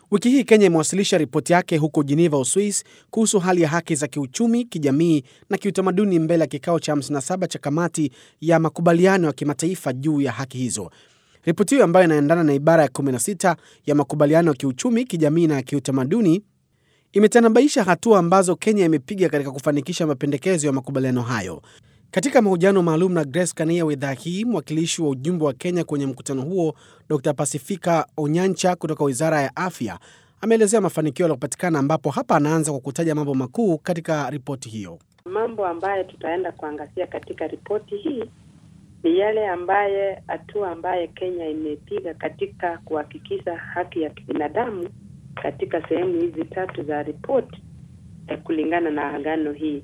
Wiki hii Kenya imewasilisha ripoti yake huko Geneva, Uswis, kuhusu hali ya haki za kiuchumi, kijamii na kiutamaduni mbele ya kikao cha 57 cha kamati ya makubaliano ya kimataifa juu ya haki hizo. Ripoti hiyo ambayo inaendana na ibara ya 16 ya makubaliano ya kiuchumi, kijamii na kiutamaduni imetanabaisha hatua ambazo Kenya imepiga katika kufanikisha mapendekezo ya makubaliano hayo. Katika mahojiano maalum na Grace Kania wa idhaa hii, mwakilishi wa ujumbe wa Kenya kwenye mkutano huo Dr Pasifika Onyancha kutoka wizara ya afya ameelezea mafanikio yaliyopatikana, ambapo hapa anaanza kwa kutaja mambo makuu katika ripoti hiyo. Mambo ambayo tutaenda kuangazia katika ripoti hii ni yale ambaye hatua ambaye Kenya imepiga katika kuhakikisha haki ya kibinadamu katika sehemu hizi tatu za ripoti eh, kulingana na agano hii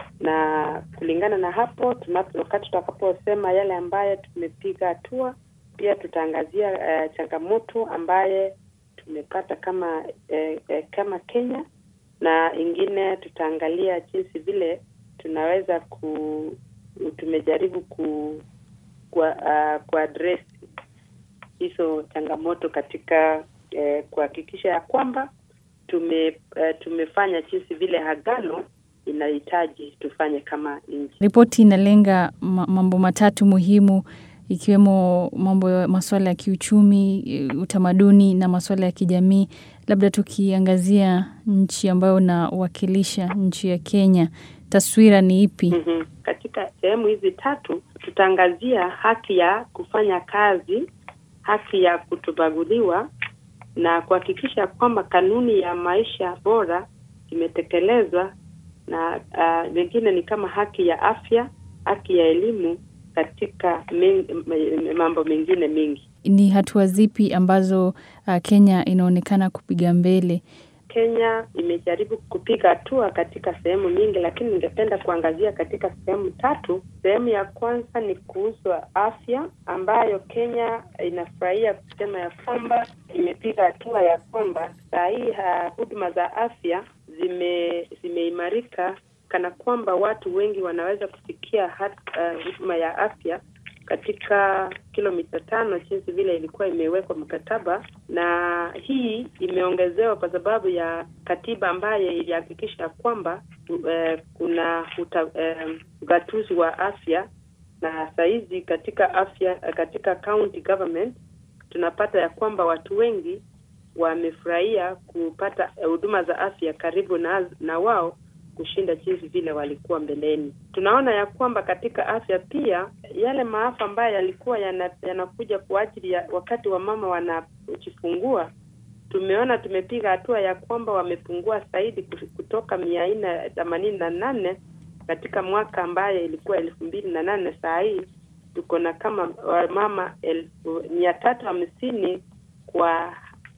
na kulingana na hapo tunapo, wakati tutakaposema yale ambaye tumepiga hatua, pia tutaangazia uh, changamoto ambaye tumepata kama eh, eh, kama Kenya, na ingine tutaangalia jinsi vile tunaweza ku tumejaribu ku kwa uh, kuaddress hizo changamoto katika eh, kuhakikisha ya kwamba tume eh, tumefanya jinsi vile agano inahitaji tufanye kama nchi. Ripoti inalenga mambo matatu muhimu ikiwemo mambo ya masuala ya kiuchumi, utamaduni na masuala ya kijamii. Labda tukiangazia nchi ambayo unawakilisha nchi ya Kenya, taswira ni ipi? mm -hmm. Katika sehemu hizi tatu tutaangazia haki ya kufanya kazi, haki ya kutobaguliwa na kuhakikisha kwamba kanuni ya maisha bora imetekelezwa na vingine uh, ni kama haki ya afya, haki ya elimu katika ming, mambo mengine mengi. Ni hatua zipi ambazo uh, Kenya inaonekana kupiga mbele? Kenya imejaribu kupiga hatua katika sehemu nyingi, lakini ningependa kuangazia katika sehemu tatu. Sehemu ya kwanza ni kuhusu afya, ambayo Kenya inafurahia kusema ya kwamba imepiga hatua ya kwamba saa hii huduma za afya zime zimeimarika kana kwamba watu wengi wanaweza kufikia huduma uh, ya afya katika kilomita tano jinsi vile ilikuwa imewekwa mkataba, na hii imeongezewa kwa sababu ya katiba ambayo ilihakikisha kwamba uh, kuna ugatuzi uh, wa afya, na sahizi katika afya katika county government tunapata ya kwamba watu wengi wamefurahia kupata huduma za afya karibu na, na wao kushinda jinsi vile walikuwa mbeleni. Tunaona ya kwamba katika afya pia yale maafa ambayo yalikuwa yanakuja yana kwa ajili ya wakati wa mama wanajifungua, tumeona tumepiga hatua ya kwamba wamepungua zaidi kutoka mia nne themanini na nane katika mwaka ambaye ilikuwa elfu mbili na nane saa hii tuko na kama wamama elfu mia tatu hamsini kwa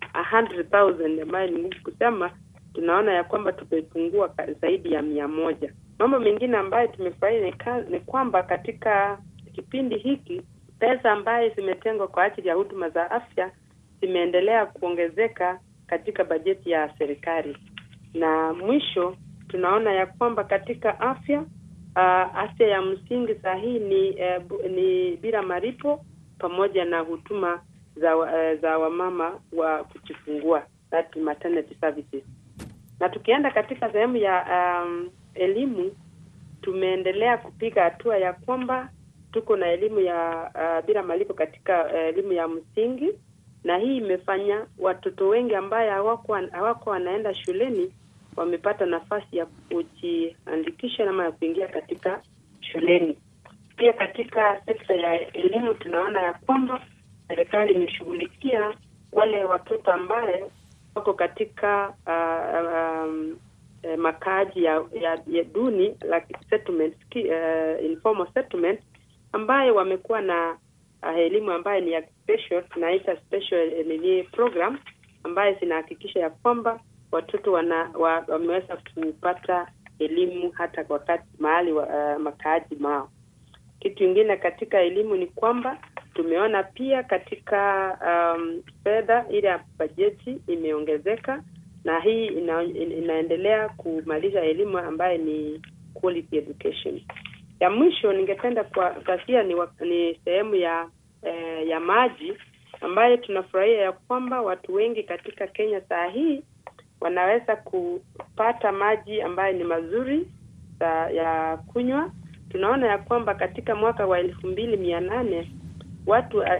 100,000 ambayo ni ngumu kusema. Tunaona ya kwamba tumepungua zaidi ya mia moja. Mambo mengine ambayo tumefurahia ni, ni kwamba katika kipindi hiki pesa ambayo zimetengwa kwa ajili ya huduma za afya zimeendelea kuongezeka katika bajeti ya serikali, na mwisho tunaona ya kwamba katika afya uh, afya ya msingi saa hii ni, uh, ni bila malipo pamoja na huduma za uh, za wamama wa kujifungua that maternity services. Na tukienda katika sehemu ya um, elimu, tumeendelea kupiga hatua ya kwamba tuko na elimu ya uh, bila malipo katika uh, elimu ya msingi, na hii imefanya watoto wengi ambaye hawako hawako wanaenda shuleni wamepata nafasi ya kujiandikisha ama ya kuingia katika shuleni. Pia katika sekta ya elimu tunaona ya kwamba serikali imeshughulikia wale watoto ambaye wako katika uh, um, uh, makaaji ya, ya, ya duni like settlement, uh, informal settlement ambaye wamekuwa na uh, elimu ambayo ni ya special, tunaita special nini program ambaye zinahakikisha ya kwamba watoto wana, wa, wameweza kupata elimu hata wakati mahali wa, uh, makaaji mao. Kitu kingine katika elimu ni kwamba tumeona pia katika um, fedha ile ya bajeti imeongezeka, na hii ina, inaendelea kumaliza elimu ambayo ni quality education. Ya mwisho ningependa kuangazia ni, ni sehemu ya eh, ya maji ambayo tunafurahia ya kwamba watu wengi katika Kenya saa hii wanaweza kupata maji ambayo ni mazuri sa, ya kunywa. Tunaona ya kwamba katika mwaka wa elfu mbili mia nane watu uh,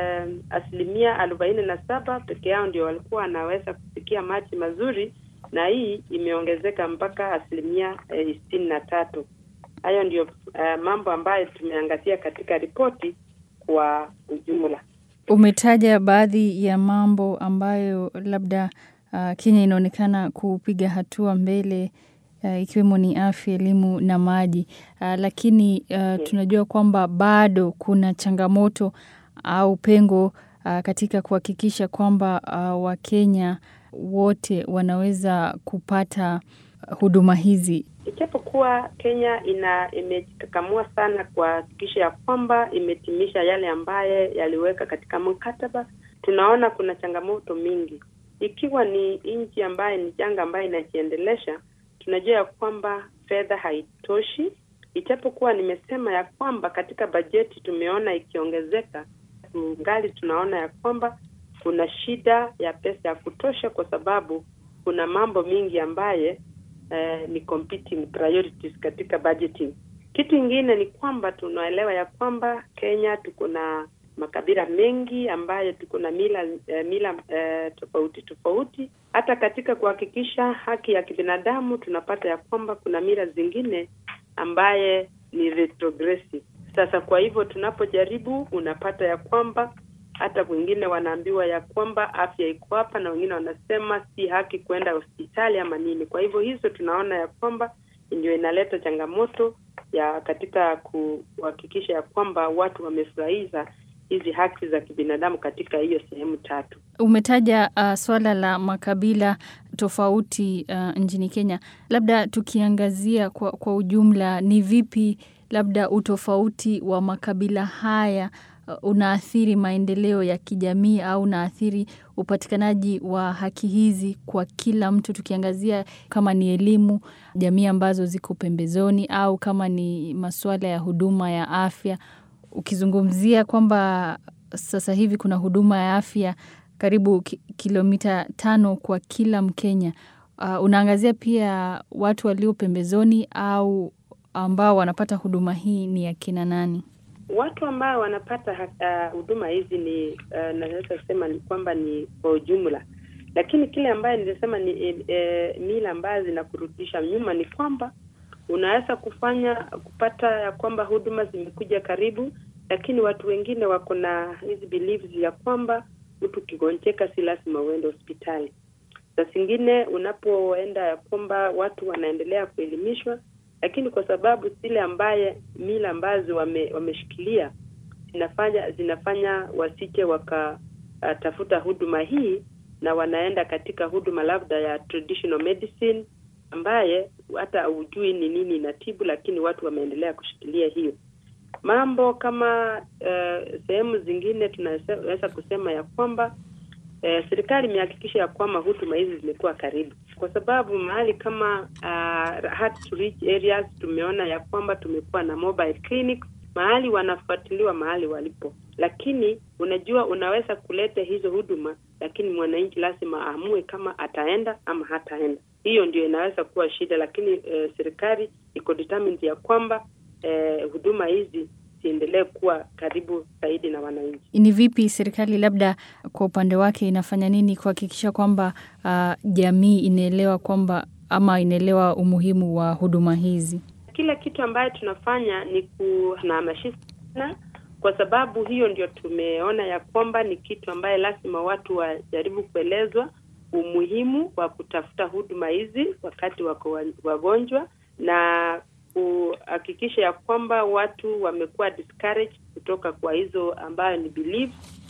asilimia arobaini na saba peke yao ndio walikuwa wanaweza kufikia maji mazuri, na hii imeongezeka mpaka asilimia sitini uh, na tatu. Hayo ndio uh, mambo ambayo tumeangazia katika ripoti kwa ujumla. Umetaja baadhi ya mambo ambayo labda uh, Kenya inaonekana kupiga hatua mbele uh, ikiwemo ni afya, elimu na maji uh, lakini uh, tunajua kwamba bado kuna changamoto au pengo uh, katika kuhakikisha kwamba uh, Wakenya wote wanaweza kupata huduma hizi. Ijapokuwa Kenya ina imejikakamua sana kuhakikisha ya kwamba imetimisha yale ambaye yaliweka katika mkataba, tunaona kuna changamoto mingi, ikiwa ni nchi ambaye ni janga ambayo inajiendelesha. Tunajua ya kwamba fedha haitoshi, ijapokuwa nimesema ya kwamba katika bajeti tumeona ikiongezeka, tungali tunaona ya kwamba kuna shida ya pesa ya kutosha, kwa sababu kuna mambo mingi ambaye Uh, ni competing priorities katika budgeting. Kitu ingine ni kwamba tunaelewa ya kwamba Kenya tuko na makabila mengi ambayo tuko na mila uh, mila uh, tofauti tofauti. Hata katika kuhakikisha haki ya kibinadamu tunapata ya kwamba kuna mila zingine ambaye ni retrogressive. Sasa kwa hivyo tunapojaribu, unapata ya kwamba hata wengine wanaambiwa ya kwamba afya iko hapa, na wengine wanasema si haki kwenda hospitali ama nini. Kwa hivyo hizo tunaona ya kwamba ndio inaleta changamoto ya katika kuhakikisha ya kwamba watu wamefurahiza hizi haki za kibinadamu katika hiyo sehemu tatu. Umetaja uh, swala la makabila tofauti uh, nchini Kenya, labda tukiangazia kwa, kwa ujumla, ni vipi labda utofauti wa makabila haya unaathiri maendeleo ya kijamii au unaathiri upatikanaji wa haki hizi kwa kila mtu, tukiangazia kama ni elimu, jamii ambazo ziko pembezoni, au kama ni masuala ya huduma ya afya, ukizungumzia kwamba sasa hivi kuna huduma ya afya karibu ki kilomita tano kwa kila Mkenya. Uh, unaangazia pia watu walio pembezoni au ambao wanapata huduma hii ni akina nani? Watu ambao wanapata huduma uh, hizi ni uh, naweza kusema ni kwamba ni kwa ujumla, lakini kile ambaye nilisema ni e, mila ambayo zinakurudisha nyuma ni kwamba unaweza kufanya kupata ya kwamba huduma zimekuja karibu, lakini watu wengine wako na hizi beliefs ya kwamba mtu kigonjeka si lazima uende hospitali. Saa zingine unapoenda ya kwamba watu wanaendelea kuelimishwa lakini kwa sababu zile ambaye mila ambazo wame, wameshikilia zinafanya zinafanya wasije wakatafuta uh, huduma hii na wanaenda katika huduma labda ya traditional medicine ambaye hata hujui ni nini inatibu, lakini watu wameendelea kushikilia hiyo mambo. Kama uh, sehemu zingine tunaweza kusema ya kwamba uh, serikali imehakikisha ya kwamba huduma hizi zimekuwa karibu kwa sababu mahali kama uh, hard to reach areas tumeona ya kwamba tumekuwa na mobile clinics mahali wanafuatiliwa mahali walipo, lakini unajua, unaweza kuleta hizo huduma, lakini mwananchi lazima aamue kama ataenda ama hataenda. Hiyo ndio inaweza kuwa shida, lakini uh, serikali iko determined ya kwamba uh, huduma hizi ziendelee kuwa karibu zaidi na wananchi. Ni vipi serikali labda kwa upande wake inafanya nini kuhakikisha kwamba uh, jamii inaelewa kwamba ama inaelewa umuhimu wa huduma hizi? Kila kitu ambayo tunafanya ni kuhamasishana, kwa sababu hiyo ndio tumeona ya kwamba ni kitu ambaye lazima watu wajaribu kuelezwa umuhimu wa kutafuta huduma hizi wakati wako wagonjwa na kuhakikisha ya kwamba watu wamekuwa discouraged kutoka kwa hizo ambayo ni belief,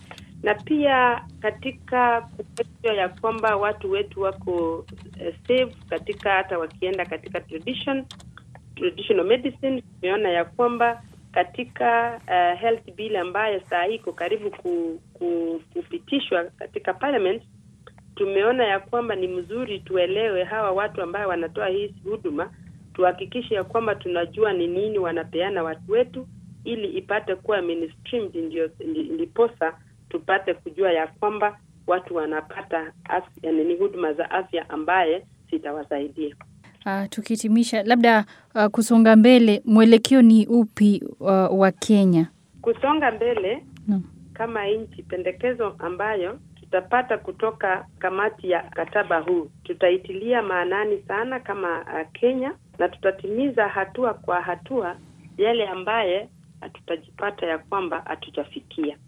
na pia katika kuhakikisha ya kwamba watu wetu wako uh, safe katika hata wakienda katika tradition traditional medicine. Tumeona ya kwamba katika uh, health bill ambayo saa hii iko karibu ku, ku, kupitishwa katika parliament, tumeona ya kwamba ni mzuri tuelewe hawa watu ambao wanatoa hizi huduma tuhakikishe ya kwamba tunajua ni nini wanapeana watu wetu, ili ipate kuwa mainstreamed, ndio ndiposa tupate kujua ya kwamba watu wanapata afya, ni huduma za afya ambaye zitawasaidia. Uh, tukihitimisha labda uh, kusonga mbele, mwelekeo ni upi uh, wa Kenya? Kusonga mbele no. kama nchi, pendekezo ambayo tutapata kutoka kamati ya mkataba huu tutaitilia maanani sana kama uh, Kenya na tutatimiza hatua kwa hatua yale ambaye tutajipata ya kwamba hatujafikia.